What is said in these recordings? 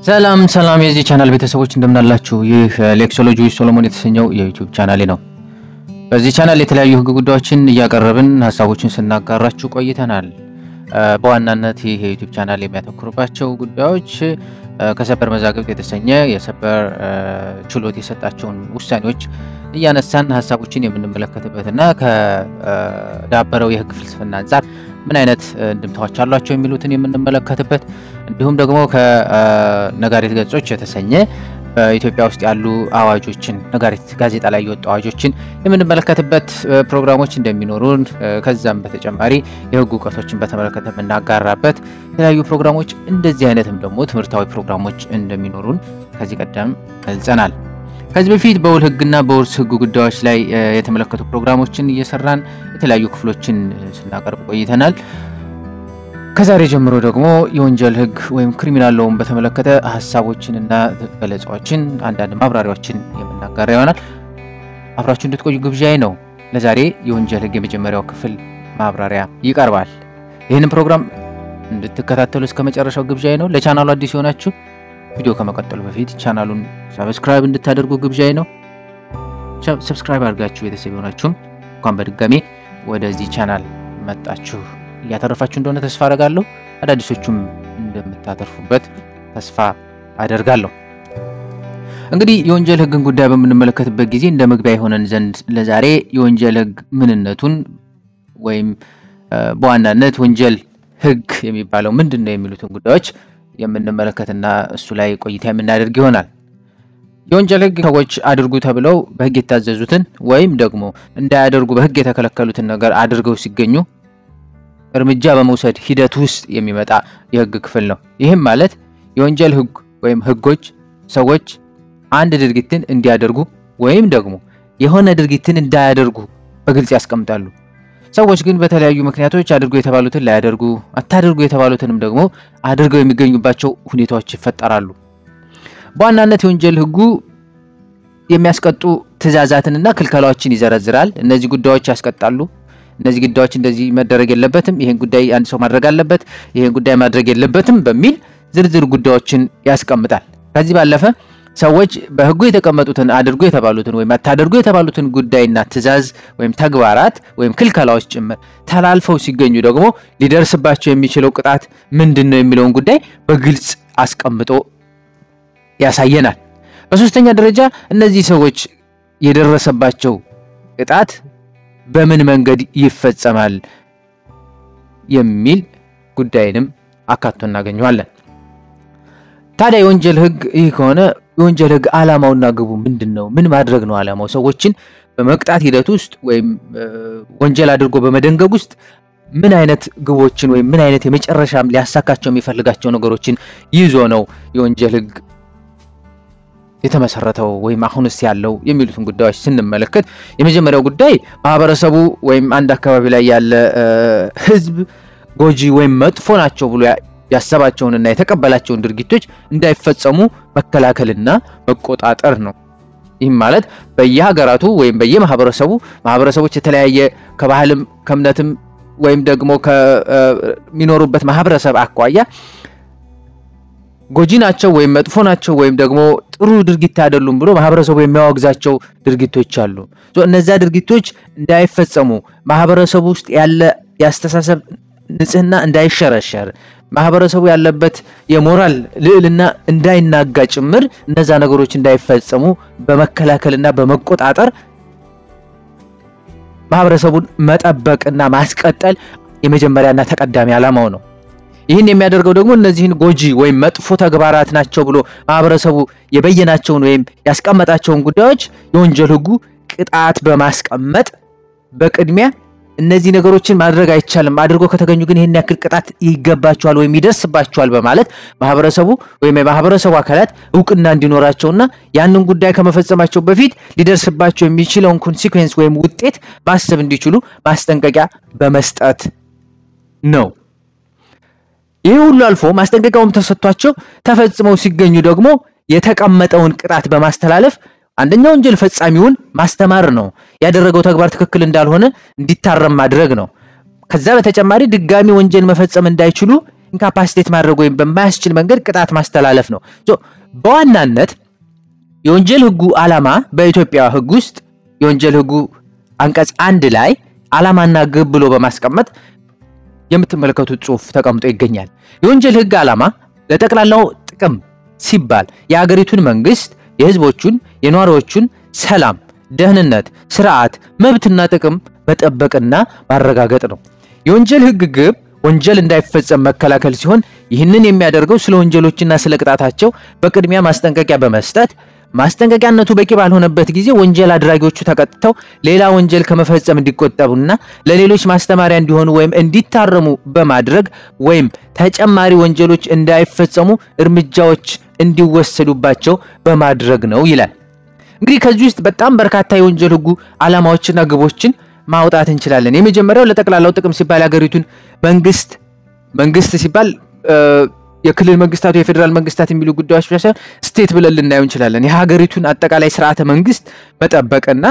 ሰላም ሰላም የዚህ ቻናል ቤተሰቦች እንደምናላችሁ። ይህ ሌክሶሎጂ ሶሎሞን የተሰኘው የዩቲዩብ ቻናሌ ነው። በዚህ ቻናል የተለያዩ ሕግ ጉዳዮችን እያቀረብን ሀሳቦችን ስናጋራችሁ ቆይተናል። በዋናነት ይህ የዩቲዩብ ቻናል የሚያተኩርባቸው ጉዳዮች ከሰበር መዛግብት የተሰኘ የሰበር ችሎት የሰጣቸውን ውሳኔዎች እያነሳን ሀሳቦችን የምንመለከትበትና ከዳበረው የሕግ ፍልስፍና አንጻር ምን አይነት እንድምታዎች አሏቸው የሚሉትን የምንመለከትበት እንዲሁም ደግሞ ከነጋሪት ገጾች የተሰኘ በኢትዮጵያ ውስጥ ያሉ አዋጆችን ነጋሪት ጋዜጣ ላይ የወጡ አዋጆችን የምንመለከትበት ፕሮግራሞች እንደሚኖሩን ከዛም በተጨማሪ የህግ እውቀቶችን በተመለከተ የምናጋራበት የተለያዩ ፕሮግራሞች እንደዚህ አይነትም ደግሞ ትምህርታዊ ፕሮግራሞች እንደሚኖሩን ከዚህ ቀደም ገልጸናል። ከዚህ በፊት በውል ህግና በውርስ ህግ ጉዳዮች ላይ የተመለከቱ ፕሮግራሞችን እየሰራን የተለያዩ ክፍሎችን ስናቀርብ ቆይተናል። ከዛሬ ጀምሮ ደግሞ የወንጀል ህግ ወይም ክሪሚናል ሎውን በተመለከተ ሀሳቦችንና ገለጻዎችን አንዳንድ ማብራሪያዎችን የምናጋራ ይሆናል። አብራችሁ እንድትቆዩ ግብዣዬ ነው። ለዛሬ የወንጀል ህግ የመጀመሪያው ክፍል ማብራሪያ ይቀርባል። ይህንን ፕሮግራም እንድትከታተሉ እስከ መጨረሻው ግብዣዬ ነው። ለቻናሉ አዲስ የሆናችሁ ቪዲዮ ከመቀጠሉ በፊት ቻናሉን ሰብስክራይብ እንድታደርጉ ግብዣዬ ነው። ሰብስክራይብ አድርጋችሁ ቤተሰብ የሆናችሁም እንኳን በድጋሜ ወደዚህ ቻናል መጣችሁ እያተረፋችሁ እንደሆነ ተስፋ አደርጋለሁ። አዳዲሶቹም እንደምታተርፉበት ተስፋ አደርጋለሁ። እንግዲህ የወንጀል ህግን ጉዳይ በምንመለከትበት ጊዜ እንደ መግቢያ የሆነን ዘንድ ለዛሬ የወንጀል ህግ ምንነቱን ወይም በዋናነት ወንጀል ህግ የሚባለው ምንድን ነው የሚሉትን ጉዳዮች የምንመለከትና እሱ ላይ ቆይታ የምናደርግ ይሆናል። የወንጀል ህግ ሰዎች አድርጉ ተብለው በህግ የታዘዙትን ወይም ደግሞ እንዳያደርጉ በህግ የተከለከሉትን ነገር አድርገው ሲገኙ እርምጃ በመውሰድ ሂደት ውስጥ የሚመጣ የህግ ክፍል ነው። ይህም ማለት የወንጀል ህግ ወይም ህጎች ሰዎች አንድ ድርጊትን እንዲያደርጉ ወይም ደግሞ የሆነ ድርጊትን እንዳያደርጉ በግልጽ ያስቀምጣሉ። ሰዎች ግን በተለያዩ ምክንያቶች አድርጎ የተባሉትን ላያደርጉ፣ አታድርጉ የተባሉትንም ደግሞ አድርገው የሚገኙባቸው ሁኔታዎች ይፈጠራሉ። በዋናነት የወንጀል ህጉ የሚያስቀጡ ትዕዛዛትንና ክልከላዎችን ይዘረዝራል። እነዚህ ጉዳዮች ያስቀጣሉ እነዚህ ጉዳዮች እንደዚህ መደረግ የለበትም፣ ይሄን ጉዳይ አንድ ሰው ማድረግ አለበት፣ ይሄን ጉዳይ ማድረግ የለበትም በሚል ዝርዝር ጉዳዮችን ያስቀምጣል። ከዚህ ባለፈ ሰዎች በህጉ የተቀመጡትን አድርጎ የተባሉትን ወይም አታደርጉ የተባሉትን ጉዳይና ትዕዛዝ ወይም ተግባራት ወይም ክልከላዎች ጭምር ተላልፈው ሲገኙ ደግሞ ሊደርስባቸው የሚችለው ቅጣት ምንድን ነው የሚለውን ጉዳይ በግልጽ አስቀምጦ ያሳየናል። በሶስተኛ ደረጃ እነዚህ ሰዎች የደረሰባቸው ቅጣት በምን መንገድ ይፈጸማል የሚል ጉዳይንም አካቶ እናገኘዋለን። ታዲያ የወንጀል ህግ ይህ ከሆነ የወንጀል ህግ ዓላማውና ግቡ ምንድን ነው? ምን ማድረግ ነው ዓላማው? ሰዎችን በመቅጣት ሂደት ውስጥ ወይም ወንጀል አድርጎ በመደንገግ ውስጥ ምን አይነት ግቦችን ወይም ምን አይነት የመጨረሻ ሊያሳካቸው የሚፈልጋቸው ነገሮችን ይዞ ነው የወንጀል ህግ የተመሰረተው ወይም አሁንስ ያለው የሚሉትን ጉዳዮች ስንመለከት የመጀመሪያው ጉዳይ ማህበረሰቡ ወይም አንድ አካባቢ ላይ ያለ ህዝብ ጎጂ ወይም መጥፎ ናቸው ብሎ ያሰባቸውንና የተቀበላቸውን ድርጊቶች እንዳይፈጸሙ መከላከልና መቆጣጠር ነው። ይህም ማለት በየሀገራቱ ወይም በየማህበረሰቡ ማህበረሰቦች የተለያየ ከባህልም ከእምነትም ወይም ደግሞ ከሚኖሩበት ማህበረሰብ አኳያ ጎጂ ናቸው ወይም መጥፎ ናቸው ወይም ደግሞ ጥሩ ድርጊት አይደሉም ብሎ ማህበረሰቡ የሚያወግዛቸው ድርጊቶች አሉ። እነዚያ ድርጊቶች እንዳይፈጸሙ ማህበረሰቡ ውስጥ ያለ የአስተሳሰብ ንጽህና እንዳይሸረሸር ማህበረሰቡ ያለበት የሞራል ልዕልና እንዳይናጋ ጭምር እነዛ ነገሮች እንዳይፈጸሙ በመከላከልና በመቆጣጠር ማህበረሰቡን መጠበቅና ማስቀጠል የመጀመሪያና ተቀዳሚ ዓላማው ነው። ይህን የሚያደርገው ደግሞ እነዚህን ጎጂ ወይም መጥፎ ተግባራት ናቸው ብሎ ማህበረሰቡ የበየናቸውን ወይም ያስቀመጣቸውን ጉዳዮች የወንጀል ህጉ ቅጣት በማስቀመጥ በቅድሚያ እነዚህ ነገሮችን ማድረግ አይቻልም፣ አድርጎ ከተገኙ ግን ይህን ያክል ቅጣት ይገባቸዋል ወይም ይደርስባቸዋል በማለት ማህበረሰቡ ወይም የማህበረሰቡ አካላት እውቅና እንዲኖራቸውና ያንን ጉዳይ ከመፈጸማቸው በፊት ሊደርስባቸው የሚችለውን ኮንሲኩዌንስ ወይም ውጤት ማሰብ እንዲችሉ ማስጠንቀቂያ በመስጠት ነው። ይህ ሁሉ አልፎ ማስጠንቀቂያውም ተሰጥቷቸው ተፈጽመው ሲገኙ ደግሞ የተቀመጠውን ቅጣት በማስተላለፍ አንደኛ ወንጀል ፈጻሚውን ማስተማር ነው። ያደረገው ተግባር ትክክል እንዳልሆነ እንዲታረም ማድረግ ነው። ከዛ በተጨማሪ ድጋሚ ወንጀል መፈጸም እንዳይችሉ ኢንካፓሲቴት ማድረግ ወይም በማያስችል መንገድ ቅጣት ማስተላለፍ ነው። በዋናነት የወንጀል ህጉ ዓላማ በኢትዮጵያ ህግ ውስጥ የወንጀል ህጉ አንቀጽ አንድ ላይ ዓላማና ግብ ብሎ በማስቀመጥ የምትመለከቱት ጽሑፍ ተቀምጦ ይገኛል። የወንጀል ህግ ዓላማ ለጠቅላላው ጥቅም ሲባል የሀገሪቱን መንግስት፣ የህዝቦቹን፣ የነዋሪዎቹን ሰላም፣ ደህንነት፣ ስርዓት፣ መብትና ጥቅም መጠበቅና ማረጋገጥ ነው። የወንጀል ህግ ግብ ወንጀል እንዳይፈጸም መከላከል ሲሆን ይህንን የሚያደርገው ስለ ወንጀሎችና ስለ ቅጣታቸው በቅድሚያ ማስጠንቀቂያ በመስጠት ማስጠንቀቂያነቱ በቂ ባልሆነበት ጊዜ ወንጀል አድራጊዎቹ ተቀጥተው ሌላ ወንጀል ከመፈጸም እንዲቆጠቡና ለሌሎች ማስተማሪያ እንዲሆኑ ወይም እንዲታረሙ በማድረግ ወይም ተጨማሪ ወንጀሎች እንዳይፈጸሙ እርምጃዎች እንዲወሰዱባቸው በማድረግ ነው ይላል። እንግዲህ ከዚህ ውስጥ በጣም በርካታ የወንጀል ህጉ ዓላማዎችና ግቦችን ማውጣት እንችላለን። የመጀመሪያው ለጠቅላላው ጥቅም ሲባል የሀገሪቱን መንግስት መንግስት ሲባል የክልል መንግስታት የፌዴራል መንግስታት የሚሉ ጉዳዮች ብቻ ሳይሆን ስቴት ብለን ልናየው እንችላለን። የሀገሪቱን አጠቃላይ ስርዓተ መንግስት መጠበቅና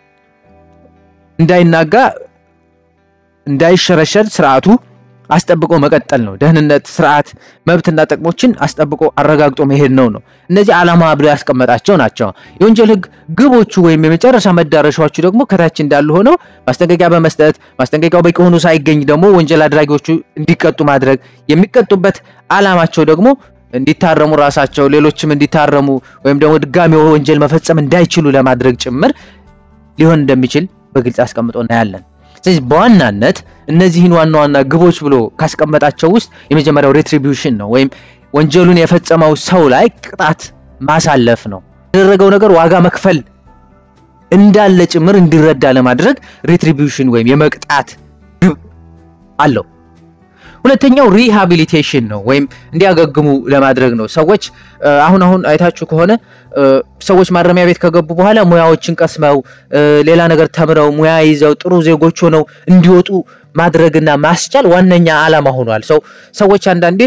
እንዳይናጋ እንዳይሸረሸር ስርዓቱ አስጠብቆ መቀጠል ነው። ደህንነት፣ ስርዓት፣ መብትና ጥቅሞችን አስጠብቆ አረጋግጦ መሄድ ነው ነው እነዚህ ዓላማ ብሎ ያስቀመጣቸው ናቸው። የወንጀል ህግ ግቦቹ ወይም የመጨረሻ መዳረሻዎቹ ደግሞ ከታች እንዳሉ ሆነው ማስጠንቀቂያ በመስጠት ማስጠንቀቂያው በቂ ሆኖ ሳይገኝ ደግሞ ወንጀል አድራጊዎቹ እንዲቀጡ ማድረግ የሚቀጡበት ዓላማቸው ደግሞ እንዲታረሙ ራሳቸው ሌሎችም እንዲታረሙ ወይም ደግሞ ድጋሚ ወንጀል መፈጸም እንዳይችሉ ለማድረግ ጭምር ሊሆን እንደሚችል በግልጽ አስቀምጦ እናያለን። ስለዚህ በዋናነት እነዚህን ዋና ዋና ግቦች ብሎ ካስቀመጣቸው ውስጥ የመጀመሪያው ሬትሪቢዩሽን ነው፣ ወይም ወንጀሉን የፈጸመው ሰው ላይ ቅጣት ማሳለፍ ነው። ያደረገው ነገር ዋጋ መክፈል እንዳለ ጭምር እንዲረዳ ለማድረግ ሬትሪቢዩሽን ወይም የመቅጣት ግብ አለው። ሁለተኛው ሪሃቢሊቴሽን ነው ወይም እንዲያገግሙ ለማድረግ ነው። ሰዎች አሁን አሁን አይታችሁ ከሆነ ሰዎች ማረሚያ ቤት ከገቡ በኋላ ሙያዎችን ቀስመው ሌላ ነገር ተምረው ሙያ ይዘው ጥሩ ዜጎች ሆነው እንዲወጡ ማድረግና ማስቻል ዋነኛ ዓላማ ሆኗል። ሰው ሰዎች አንዳንዴ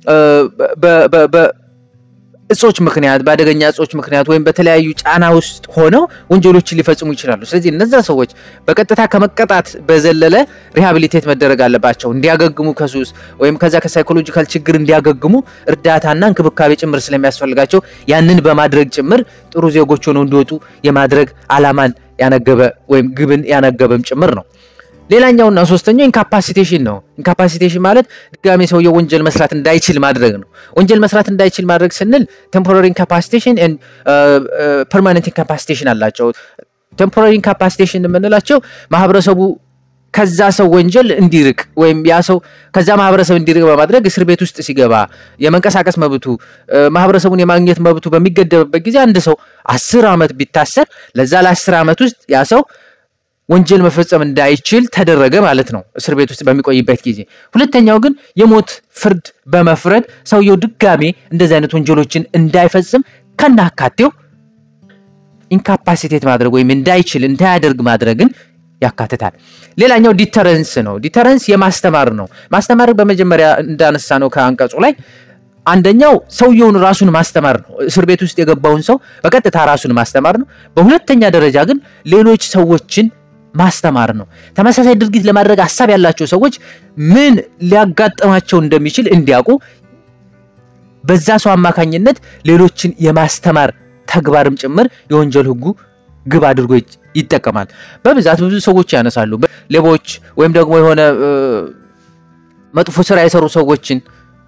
እጾች ምክንያት በአደገኛ እጾች ምክንያት ወይም በተለያዩ ጫና ውስጥ ሆነው ወንጀሎችን ሊፈጽሙ ይችላሉ። ስለዚህ እነዛ ሰዎች በቀጥታ ከመቀጣት በዘለለ ሪሃቢሊቴት መደረግ አለባቸው። እንዲያገግሙ ከሱስ ወይም ከዛ ከሳይኮሎጂካል ችግር እንዲያገግሙ እርዳታና እንክብካቤ ጭምር ስለሚያስፈልጋቸው ያንን በማድረግ ጭምር ጥሩ ዜጎች ሆነው እንዲወጡ የማድረግ ዓላማን ያነገበ ወይም ግብን ያነገበም ጭምር ነው። ሌላኛውና ሶስተኛው ኢንካፓሲቴሽን ነው። ኢንካፓሲቴሽን ማለት ድጋሜ ሰውየው ወንጀል መስራት እንዳይችል ማድረግ ነው። ወንጀል መስራት እንዳይችል ማድረግ ስንል ቴምፖራሪ ኢንካፓሲቴሽን ኤንድ ፐርማነንት ኢንካፓሲቴሽን አላቸው። ቴምፖራሪ ኢንካፓሲቴሽን የምንላቸው ማህበረሰቡ ከዛ ሰው ወንጀል እንዲርቅ ወይም ያ ሰው ከዛ ማህበረሰብ እንዲርቅ በማድረግ እስር ቤት ውስጥ ሲገባ የመንቀሳቀስ መብቱ ማህበረሰቡን የማግኘት መብቱ በሚገደብበት ጊዜ አንድ ሰው አስር ዓመት ቢታሰር ለዛ ለአስር ዓመት ውስጥ ያ ሰው ወንጀል መፈጸም እንዳይችል ተደረገ ማለት ነው፣ እስር ቤት ውስጥ በሚቆይበት ጊዜ። ሁለተኛው ግን የሞት ፍርድ በመፍረድ ሰውየው ድጋሜ እንደዚህ አይነት ወንጀሎችን እንዳይፈጽም ከናካቴው ኢንካፓሲቴት ማድረግ ወይም እንዳይችል እንዳያደርግ ማድረግን ያካትታል። ሌላኛው ዲተረንስ ነው። ዲተረንስ የማስተማር ነው። ማስተማር በመጀመሪያ እንዳነሳ ነው ከአንቀጹ ላይ አንደኛው ሰውየውን ራሱን ማስተማር ነው። እስር ቤት ውስጥ የገባውን ሰው በቀጥታ ራሱን ማስተማር ነው። በሁለተኛ ደረጃ ግን ሌሎች ሰዎችን ማስተማር ነው። ተመሳሳይ ድርጊት ለማድረግ ሀሳብ ያላቸው ሰዎች ምን ሊያጋጥማቸው እንደሚችል እንዲያውቁ በዛ ሰው አማካኝነት ሌሎችን የማስተማር ተግባርም ጭምር የወንጀል ሕጉ ግብ አድርጎ ይጠቀማል። በብዛት ብዙ ሰዎች ያነሳሉ። ሌቦች ወይም ደግሞ የሆነ መጥፎ ስራ የሰሩ ሰዎችን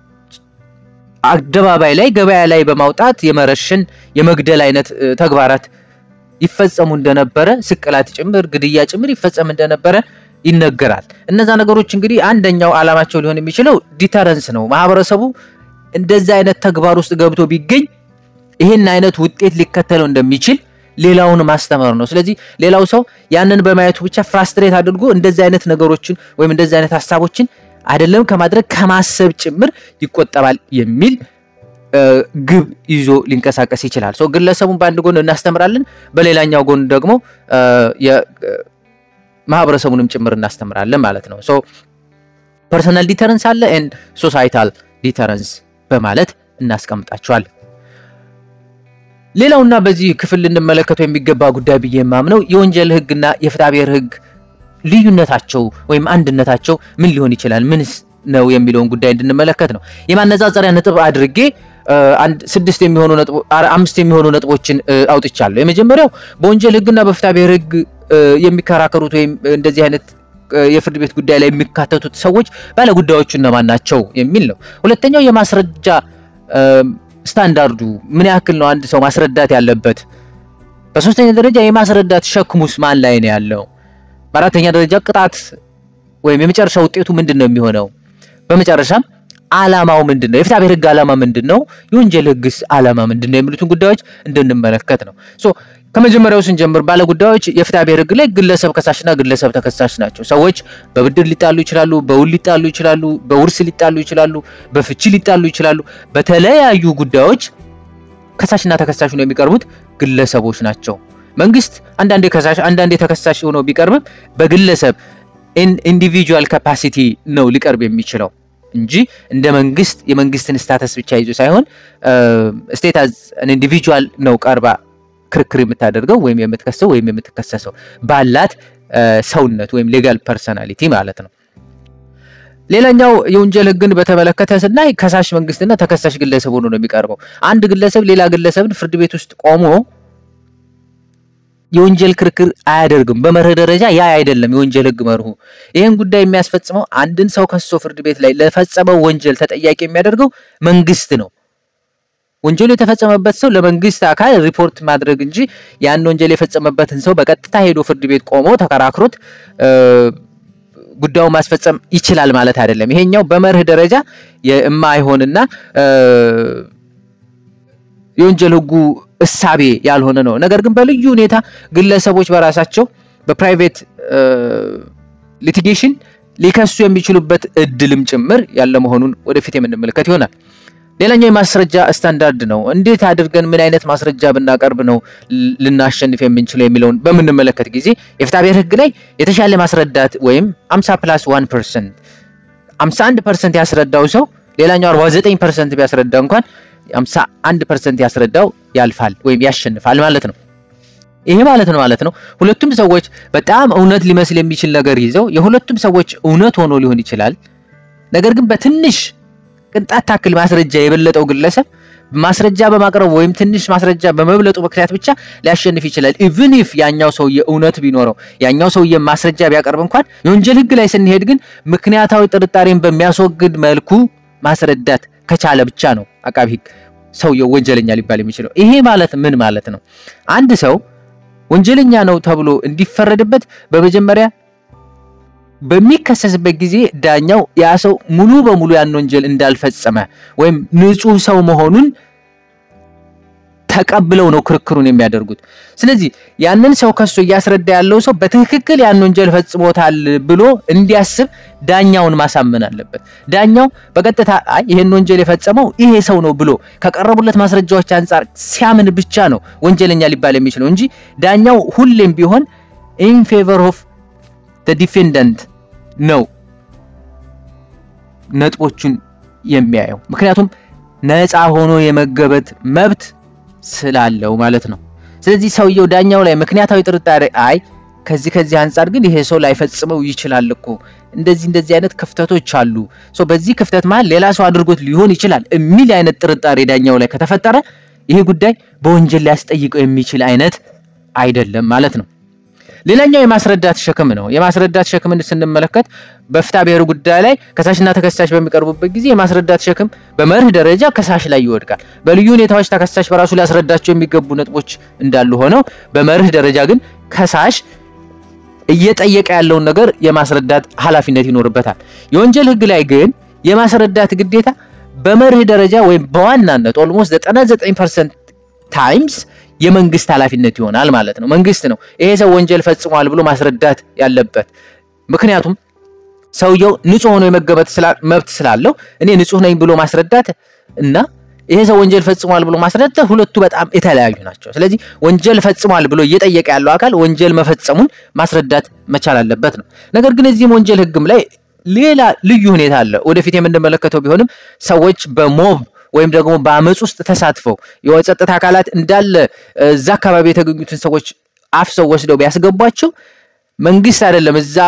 አደባባይ ላይ ገበያ ላይ በማውጣት የመረሸን የመግደል አይነት ተግባራት ይፈጸሙ እንደነበረ ስቅላት ጭምር ግድያ ጭምር ይፈጸም እንደነበረ ይነገራል። እነዛ ነገሮች እንግዲህ አንደኛው ዓላማቸው ሊሆን የሚችለው ዲተረንስ ነው። ማህበረሰቡ እንደዚህ አይነት ተግባር ውስጥ ገብቶ ቢገኝ ይህን አይነት ውጤት ሊከተለው እንደሚችል ሌላውን ማስተማር ነው። ስለዚህ ሌላው ሰው ያንን በማየቱ ብቻ ፍራስትሬት አድርጎ እንደዚህ አይነት ነገሮችን ወይም እንደዚህ አይነት ሀሳቦችን አይደለም ከማድረግ ከማሰብ ጭምር ይቆጠባል የሚል ግብ ይዞ ሊንቀሳቀስ ይችላል። ሰው ግለሰቡን በአንድ ጎን እናስተምራለን፣ በሌላኛው ጎን ደግሞ ማህበረሰቡንም ጭምር እናስተምራለን ማለት ነው። ሶ ፐርሰናል ዲተረንስ አለ ኤንድ ሶሳይታል ዲተረንስ በማለት እናስቀምጣቸዋለን። ሌላውና በዚህ ክፍል ልንመለከተው የሚገባ ጉዳይ ብዬ የማምነው የወንጀል ህግና የፍትሐ ብሔር ህግ ልዩነታቸው ወይም አንድነታቸው ምን ሊሆን ይችላል? ምንስ ነው የሚለውን ጉዳይ እንድንመለከት ነው። የማነጻጸሪያ ነጥብ አድርጌ አንድ ስድስት የሚሆኑ ነጥቦ አምስት የሚሆኑ ነጥቦችን አውጥቻለሁ። የመጀመሪያው በወንጀል ሕግና በፍትሐ ብሔር ሕግ የሚከራከሩት ወይም እንደዚህ አይነት የፍርድ ቤት ጉዳይ ላይ የሚካተቱት ሰዎች ባለ ጉዳዮቹ እነማን ናቸው የሚል ነው። ሁለተኛው የማስረጃ ስታንዳርዱ ምን ያክል ነው አንድ ሰው ማስረዳት ያለበት። በሶስተኛ ደረጃ የማስረዳት ሸክሙስ ማን ላይ ነው ያለው። በአራተኛ ደረጃ ቅጣት ወይም የመጨረሻ ውጤቱ ምንድን ነው የሚሆነው። በመጨረሻም ዓላማው ምንድን ነው? የፍትሐ ብሔር ሕግ ዓላማ ምንድን ነው? የወንጀል ሕግስ ዓላማ ምንድን ነው? የሚሉትን ጉዳዮች እንድንመለከት ነው። ሶ ከመጀመሪያው ስንጀምር ባለ ጉዳዮች የፍትሐ ብሔር ሕግ ላይ ግለሰብ ከሳሽና ግለሰብ ተከሳሽ ናቸው። ሰዎች በብድር ሊጣሉ ይችላሉ፣ በውል ሊጣሉ ይችላሉ፣ በውርስ ሊጣሉ ይችላሉ፣ በፍቺ ሊጣሉ ይችላሉ። በተለያዩ ጉዳዮች ከሳሽና ተከሳሽ ነው የሚቀርቡት ግለሰቦች ናቸው። መንግስት አንዳንዴ ከሳሽ አንዳንዴ ተከሳሽ ሆኖ ቢቀርብም በግለሰብ ኢንዲቪጁዋል ካፓሲቲ ነው ሊቀርብ የሚችለው እንጂ እንደ መንግስት የመንግስትን ስታተስ ብቻ ይዞ ሳይሆን ስቴት አዝ ኢንዲቪጁዋል ነው ቀርባ ክርክር የምታደርገው ወይም የምትከሰው ወይም የምትከሰሰው ባላት ሰውነት ወይም ሌጋል ፐርሰናሊቲ ማለት ነው። ሌላኛው የወንጀል ህግን በተመለከተ ስናይ ከሳሽ መንግስትና ተከሳሽ ግለሰብ ሆኖ ነው የሚቀርበው። አንድ ግለሰብ ሌላ ግለሰብን ፍርድ ቤት ውስጥ ቆሞ የወንጀል ክርክር አያደርግም። በመርህ ደረጃ ያ አይደለም የወንጀል ህግ መርሁ። ይህን ጉዳይ የሚያስፈጽመው አንድን ሰው ከሶ ፍርድ ቤት ላይ ለፈጸመው ወንጀል ተጠያቂ የሚያደርገው መንግስት ነው። ወንጀሉ የተፈጸመበት ሰው ለመንግስት አካል ሪፖርት ማድረግ እንጂ ያን ወንጀል የፈጸመበትን ሰው በቀጥታ ሄዶ ፍርድ ቤት ቆሞ ተከራክሮት ጉዳዩን ማስፈጸም ይችላል ማለት አይደለም። ይሄኛው በመርህ ደረጃ የማይሆንና የወንጀል ህጉ እሳቤ ያልሆነ ነው። ነገር ግን በልዩ ሁኔታ ግለሰቦች በራሳቸው በፕራይቬት ሊቲጌሽን ሊከሱ የሚችሉበት እድልም ጭምር ያለ መሆኑን ወደፊት የምንመለከት ይሆናል። ሌላኛው የማስረጃ ስታንዳርድ ነው። እንዴት አድርገን ምን አይነት ማስረጃ ብናቀርብ ነው ልናሸንፍ የምንችለው የሚለውን በምንመለከት ጊዜ የፍትሐ ብሔር ህግ ላይ የተሻለ ማስረዳት ወይም 50 ፕላስ 1 ፐርሰንት 51 ፐርሰንት ያስረዳው ሰው ሌላኛው 49 ፐርሰንት ቢያስረዳ እንኳን 51 ፐርሰንት ያስረዳው ያልፋል ወይም ያሸንፋል ማለት ነው። ይሄ ማለት ነው ማለት ነው ሁለቱም ሰዎች በጣም እውነት ሊመስል የሚችል ነገር ይዘው የሁለቱም ሰዎች እውነት ሆኖ ሊሆን ይችላል። ነገር ግን በትንሽ ቅንጣት ታክል ማስረጃ የበለጠው ግለሰብ ማስረጃ በማቅረቡ ወይም ትንሽ ማስረጃ በመብለጡ ምክንያት ብቻ ሊያሸንፍ ይችላል። ኢቭን ኢፍ ያኛው ሰውዬ እውነት ቢኖረው ያኛው ሰውዬ ማስረጃ ቢያቀርብ እንኳን የወንጀል ህግ ላይ ስንሄድ ግን ምክንያታዊ ጥርጣሬን በሚያስወግድ መልኩ ማስረዳት ከቻለ ብቻ ነው አቃቢ ህግ ሰውየው ወንጀለኛ ሊባል የሚችለው። ይሄ ማለት ምን ማለት ነው? አንድ ሰው ወንጀለኛ ነው ተብሎ እንዲፈረድበት በመጀመሪያ በሚከሰስበት ጊዜ ዳኛው ያ ሰው ሙሉ በሙሉ ያን ወንጀል እንዳልፈጸመ ወይም ንጹህ ሰው መሆኑን ተቀብለው ነው ክርክሩን የሚያደርጉት። ስለዚህ ያንን ሰው ከሶ እያስረዳ ያለው ሰው በትክክል ያን ወንጀል ፈጽሞታል ብሎ እንዲያስብ ዳኛውን ማሳመን አለበት። ዳኛው በቀጥታ አይ ይሄን ወንጀል የፈጸመው ይሄ ሰው ነው ብሎ ከቀረቡለት ማስረጃዎች አንጻር ሲያምን ብቻ ነው ወንጀለኛ ሊባል የሚችለው እንጂ ዳኛው ሁሌም ቢሆን ኢን ፌቨር ኦፍ ዲፌንደንት ነው ነጥቦቹን የሚያየው። ምክንያቱም ነፃ ሆኖ የመገበት መብት ስላለው ማለት ነው። ስለዚህ ሰውየው ዳኛው ላይ ምክንያታዊ ጥርጣሬ አይ ከዚህ ከዚህ አንጻር ግን ይሄ ሰው ላይፈጽመው ይችላል እኮ እንደዚህ እንደዚህ አይነት ክፍተቶች አሉ፣ ሶ በዚህ ክፍተት መሀል ሌላ ሰው አድርጎት ሊሆን ይችላል የሚል አይነት ጥርጣሬ ዳኛው ላይ ከተፈጠረ ይሄ ጉዳይ በወንጀል ሊያስጠይቀው የሚችል አይነት አይደለም ማለት ነው። ሌላኛው የማስረዳት ሸክም ነው። የማስረዳት ሸክምን ስንመለከት በፍትሐ ብሔር ጉዳይ ላይ ከሳሽና ተከሳሽ በሚቀርቡበት ጊዜ የማስረዳት ሸክም በመርህ ደረጃ ከሳሽ ላይ ይወድቃል። በልዩ ሁኔታዎች ተከሳሽ በራሱ ሊያስረዳቸው የሚገቡ ነጥቦች እንዳሉ ሆነው በመርህ ደረጃ ግን ከሳሽ እየጠየቀ ያለውን ነገር የማስረዳት ኃላፊነት ይኖርበታል። የወንጀል ሕግ ላይ ግን የማስረዳት ግዴታ በመርህ ደረጃ ወይም በዋናነት ኦልሞስት 99% ታይምስ የመንግስት ኃላፊነት ይሆናል ማለት ነው። መንግስት ነው ይሄ ሰው ወንጀል ፈጽሟል ብሎ ማስረዳት ያለበት። ምክንያቱም ሰውየው ንጹህ ሆኖ የመገመት መብት ስላለው እኔ ንጹህ ነኝ ብሎ ማስረዳት እና ይሄ ሰው ወንጀል ፈጽሟል ብሎ ማስረዳት ሁለቱ በጣም የተለያዩ ናቸው። ስለዚህ ወንጀል ፈጽሟል ብሎ እየጠየቀ ያለው አካል ወንጀል መፈጸሙን ማስረዳት መቻል አለበት ነው። ነገር ግን እዚህም ወንጀል ህግም ላይ ሌላ ልዩ ሁኔታ አለ። ወደፊት የምንመለከተው ቢሆንም ሰዎች በሞብ ወይም ደግሞ በአመፅ ውስጥ ተሳትፈው የጸጥታ አካላት እንዳለ እዛ አካባቢ የተገኙትን ሰዎች አፍሰው ወስደው ቢያስገቧቸው መንግስት አይደለም እዛ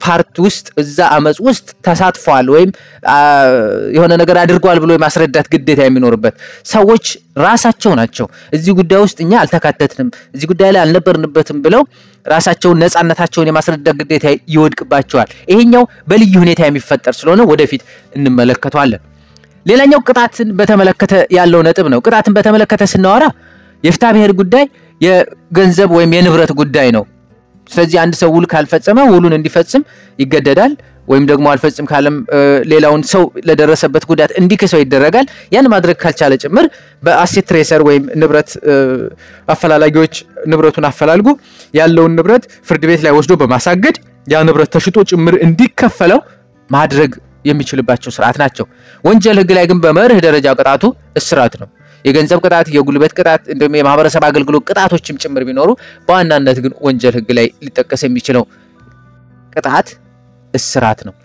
ፓርት ውስጥ እዛ አመፅ ውስጥ ተሳትፏል ወይም የሆነ ነገር አድርጓል ብሎ የማስረዳት ግዴታ የሚኖርበት ሰዎች ራሳቸው ናቸው። እዚህ ጉዳይ ውስጥ እኛ አልተካተትንም፣ እዚህ ጉዳይ ላይ አልነበርንበትም ብለው ራሳቸውን ነፃነታቸውን የማስረዳት ግዴታ ይወድቅባቸዋል። ይሄኛው በልዩ ሁኔታ የሚፈጠር ስለሆነ ወደፊት እንመለከተዋለን። ሌላኛው ቅጣትን በተመለከተ ያለው ነጥብ ነው። ቅጣትን በተመለከተ ስናወራ የፍትሐ ብሔር ጉዳይ የገንዘብ ወይም የንብረት ጉዳይ ነው። ስለዚህ አንድ ሰው ውል ካልፈጸመ ውሉን እንዲፈጽም ይገደዳል። ወይም ደግሞ አልፈጽም ካለም ሌላውን ሰው ለደረሰበት ጉዳት እንዲክሰው ይደረጋል። ያን ማድረግ ካልቻለ ጭምር በአሴት ትሬሰር ወይም ንብረት አፈላላጊዎች ንብረቱን አፈላልጎ ያለውን ንብረት ፍርድ ቤት ላይ ወስዶ በማሳገድ ያ ንብረት ተሽጦ ጭምር እንዲከፈለው ማድረግ የሚችልባቸው ስርዓት ናቸው። ወንጀል ሕግ ላይ ግን በመርህ ደረጃ ቅጣቱ እስራት ነው። የገንዘብ ቅጣት፣ የጉልበት ቅጣት እንዲሁም የማህበረሰብ አገልግሎት ቅጣቶችም ጭምር ቢኖሩ በዋናነት ግን ወንጀል ሕግ ላይ ሊጠቀስ የሚችለው ቅጣት እስራት ነው።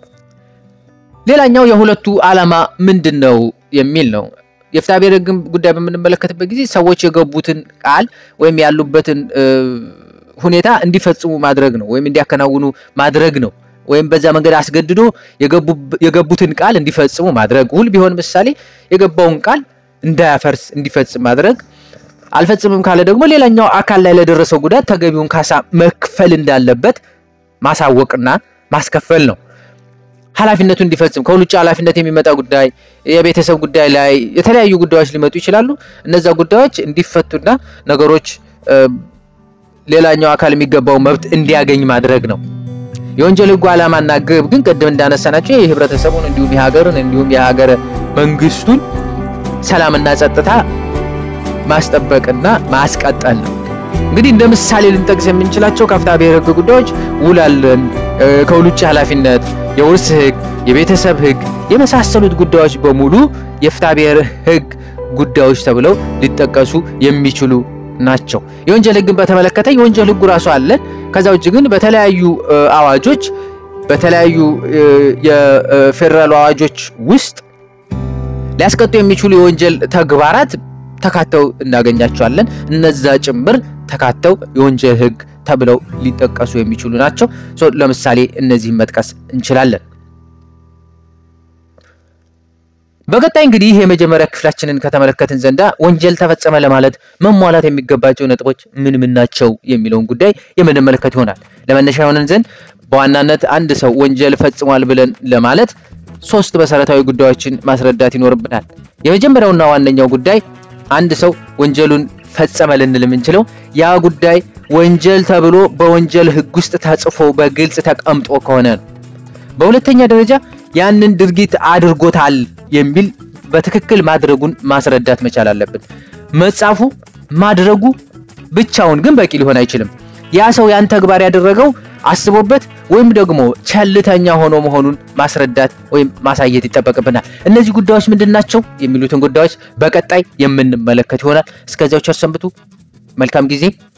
ሌላኛው የሁለቱ ዓላማ ምንድን ነው የሚል ነው። የፍትሐ ብሔር ሕግን ጉዳይ በምንመለከትበት ጊዜ ሰዎች የገቡትን ቃል ወይም ያሉበትን ሁኔታ እንዲፈጽሙ ማድረግ ነው ወይም እንዲያከናውኑ ማድረግ ነው ወይም በዛ መንገድ አስገድዶ የገቡትን ቃል እንዲፈጽሙ ማድረግ። ውል ቢሆን ምሳሌ የገባውን ቃል እንዳያፈርስ እንዲፈጽም ማድረግ። አልፈጽምም ካለ ደግሞ ሌላኛው አካል ላይ ለደረሰው ጉዳት ተገቢውን ካሳ መክፈል እንዳለበት ማሳወቅና ማስከፈል ነው። ኃላፊነቱ እንዲፈጽም ከሁሉ ውጭ ኃላፊነት የሚመጣ ጉዳይ የቤተሰብ ጉዳይ ላይ የተለያዩ ጉዳዮች ሊመጡ ይችላሉ። እነዛ ጉዳዮች እንዲፈቱና ነገሮች ሌላኛው አካል የሚገባው መብት እንዲያገኝ ማድረግ ነው። የወንጀል ሕጉ ዓላማና ግብ ግን ቅድም እንዳነሳናቸው የህብረተሰቡን እንዲሁም የሀገርን እንዲሁም የሀገረ መንግስቱን ሰላምና ጸጥታ ማስጠበቅና ማስቀጠል ነው። እንግዲህ እንደ ምሳሌ ልንጠቅስ የምንችላቸው ከፍትሐ ብሔር ሕግ ጉዳዮች ውል አለን፣ ከውል ውጭ ኃላፊነት፣ የውርስ ሕግ፣ የቤተሰብ ሕግ የመሳሰሉት ጉዳዮች በሙሉ የፍትሐ ብሔር ሕግ ጉዳዮች ተብለው ሊጠቀሱ የሚችሉ ናቸው። የወንጀል ሕግን በተመለከተ የወንጀል ሕጉ ራሱ አለን። ከዛ ውጭ ግን በተለያዩ አዋጆች በተለያዩ የፌዴራል አዋጆች ውስጥ ሊያስቀጡ የሚችሉ የወንጀል ተግባራት ተካተው እናገኛቸዋለን። እነዛ ጭምር ተካተው የወንጀል ሕግ ተብለው ሊጠቀሱ የሚችሉ ናቸው። ለምሳሌ እነዚህን መጥቀስ እንችላለን። በቀጣይ እንግዲህ የመጀመሪያ ክፍላችንን ከተመለከትን ዘንዳ ወንጀል ተፈጸመ ለማለት መሟላት የሚገባቸው ነጥቦች ምን ምን ናቸው የሚለውን ጉዳይ የምንመለከት ይሆናል። ለመነሻ የሆነን ዘንድ በዋናነት አንድ ሰው ወንጀል ፈጽሟል ብለን ለማለት ሶስት መሰረታዊ ጉዳዮችን ማስረዳት ይኖርብናል። የመጀመሪያውና ዋነኛው ጉዳይ አንድ ሰው ወንጀሉን ፈጸመ ልንል የምንችለው ያ ጉዳይ ወንጀል ተብሎ በወንጀል ሕግ ውስጥ ተጽፎ በግልጽ ተቀምጦ ከሆነ ነው። በሁለተኛ ደረጃ ያንን ድርጊት አድርጎታል የሚል በትክክል ማድረጉን ማስረዳት መቻል አለብን። መጻፉ ማድረጉ ብቻውን ግን በቂ ሊሆን አይችልም። ያ ሰው ያን ተግባር ያደረገው አስቦበት ወይም ደግሞ ቸልተኛ ሆኖ መሆኑን ማስረዳት ወይም ማሳየት ይጠበቅብናል። እነዚህ ጉዳዮች ምንድን ናቸው የሚሉትን ጉዳዮች በቀጣይ የምንመለከት ይሆናል። እስከዚያው ቸር ሰንብቱ። መልካም ጊዜ